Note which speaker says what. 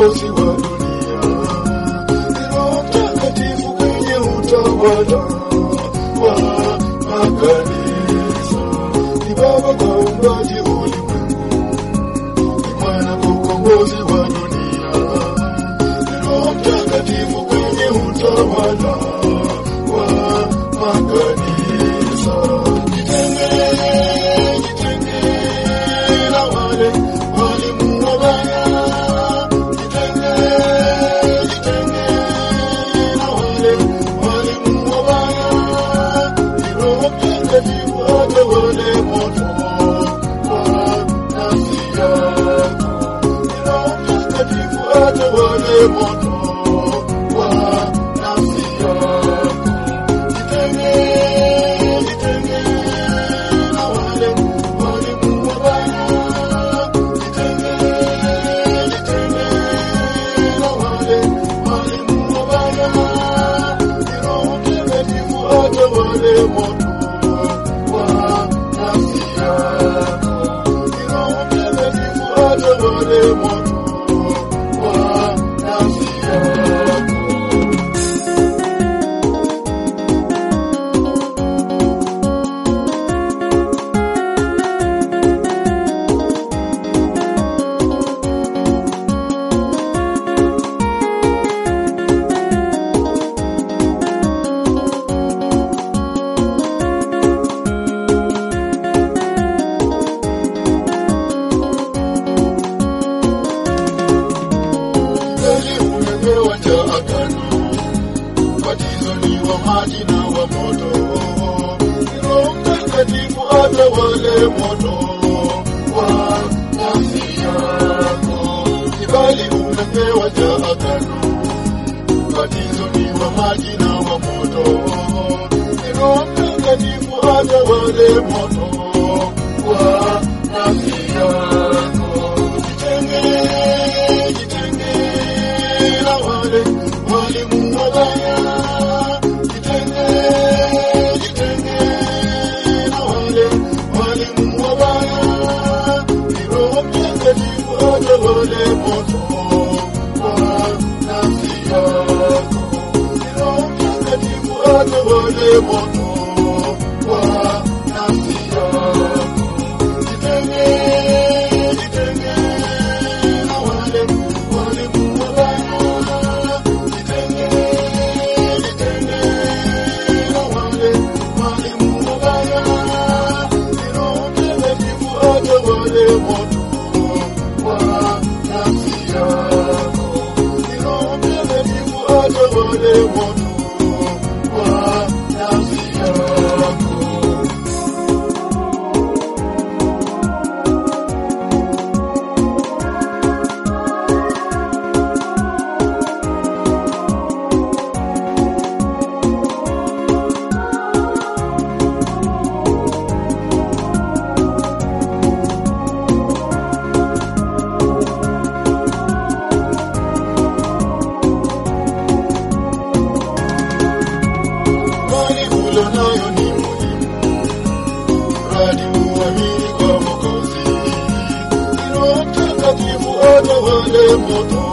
Speaker 1: ukombozi wa dunia. Ni Roho Mtakatifu kwenye utawala wa makanisa. Ni Baba kwa uumbaji ulimwengu, ni Mwana kwa ukombozi wa dunia. Ni Roho Mtakatifu kwenye utawala wa makanisa. Jitenge, jitenge na wale walimu wabaya. Jitenge, jitenge na wale walimu wabaya. Ni Roho Mtakatifu atawale moto wa nafsi yako. Ni Roho Mtakatifu atawale moto wa nafsi yako. Jitenge, jitenge na wale walimu wabaya. Jitenge, jitenge na wale walimu wabaya. Ni Roho Mtakatifu atawale moto wa nafsi yako. Ni Roho Mtakatifu atawale moto wa nafsi yako. Kweli umepewa cha agano, ubatizo ni wa maji na wa moto. Ni Roho Mtakatifu atawale moto wa nafsi yako. Kibali umepewa cha agano, ubatizo ni wa maji na wa moto. Ni Roho Mtakatifu atawale moto wa nafsi yako. Jitenge, jitenge na wale walimu wabaya. Jitenge, jitenge na wale walimu wabaya. Ni Roho Mtakatifu atawale moto wa nafsi yako. Ni Roho Mtakatifu atawale moto wa nafsi yako. Jitenge, jitenge na wale walimu wabaya. Jitenge, jitenge na wale walimu wabaya. Ni Roho Mtakatifu atawale moto wa nafsi yako. Ni Roho Mtakatifu atawale moto wa nafsi yako. Imani ulo nayo ni muhimu, mradi uamini kwa Mwokozi. Ni Roho Mtakatifu atawale moto